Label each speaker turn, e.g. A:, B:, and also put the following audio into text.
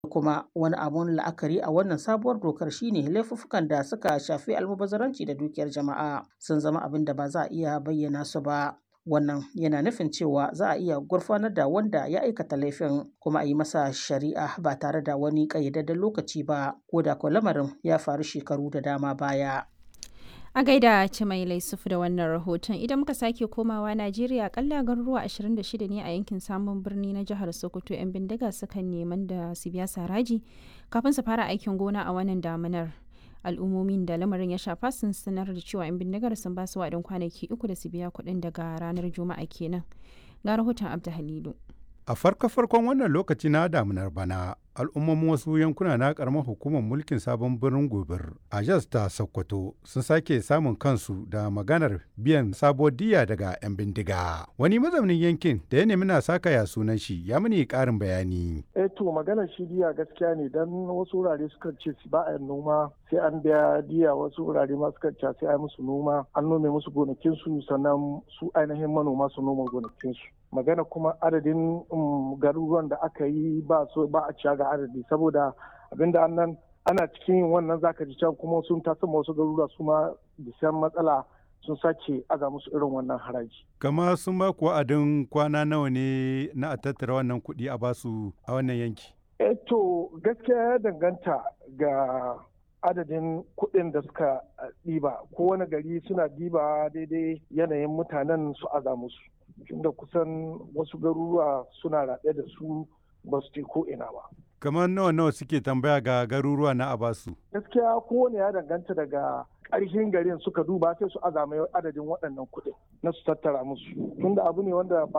A: kuma wani abun la'akari a wannan sabuwar dokar shine laifuffukan da suka shafi almubazzaranci da dukiyar jama'a sun zama abin da ba za a iya bayyana su ba wannan yana nufin cewa za a iya gurfanar da wanda ya aikata laifin kuma a yi masa shari'a ba tare da wani ƙayyadadden lokaci ba ko da ko lamarin ya faru shekaru da dama baya
B: A gaida Cimai Laisufu da wannan rahoton idan muka sake komawa Najeriya akalla garuruwa 26 ne a yankin samun birni na jihar Sokoto 'yan bindiga sukan neman da su biya saraji kafin su fara aikin gona a wannan damunar. Al'ummomin da lamarin ya shafa sun sanar da cewa 'yan bindigar sun ba su waɗin kwanaki uku da su biya kuɗin daga ranar Juma'a kenan. Ga rahoton Abda Halilu.
C: A farko-farkon wannan lokaci na damunar bana, al'ummomin wasu yankuna na karamar hukumar mulkin sabon birnin gobir a jas ta sokoto sun sake samun kansu da maganar biyan sabuwar diya daga 'yan bindiga wani mazaunin yankin da ya nemi na saka ya sunan shi ya mini karin bayani
D: eh to maganar shi diya gaskiya ne dan wasu wurare suka ce ba a noma sai an biya diya wasu wurare ma suka ce sai a musu noma an nome musu gonakin su sannan su ainihin manoma su noma gonakin su magana kuma adadin garuruwan da aka yi ba so ba a ciya ga adadi saboda abinda annan ana cikin yin wannan zaka ji can kuma sun tasa wasu garuruwa su ma bisan matsala sun sake aga musu irin wannan haraji.
C: Kama sun ba ku wa'adin kwana nawa ne na a tattara wannan kuɗi a basu a wannan yanki?
D: Eh to gaskiya ya danganta ga adadin kuɗin da suka ɗiba kowane gari suna ɗiba daidai yanayin mutanen su aza musu. Tunda kusan wasu garuruwa suna raɗe da su ba su ko ina ba.
C: Kamar nawa nawa suke tambaya ga garuruwa na Abasu?
D: Gaskiya kowane ya danganta daga ƙarshen garin suka duba sai su azama adadin waɗannan kuɗin na su tattara musu. Tunda abu ne wanda ba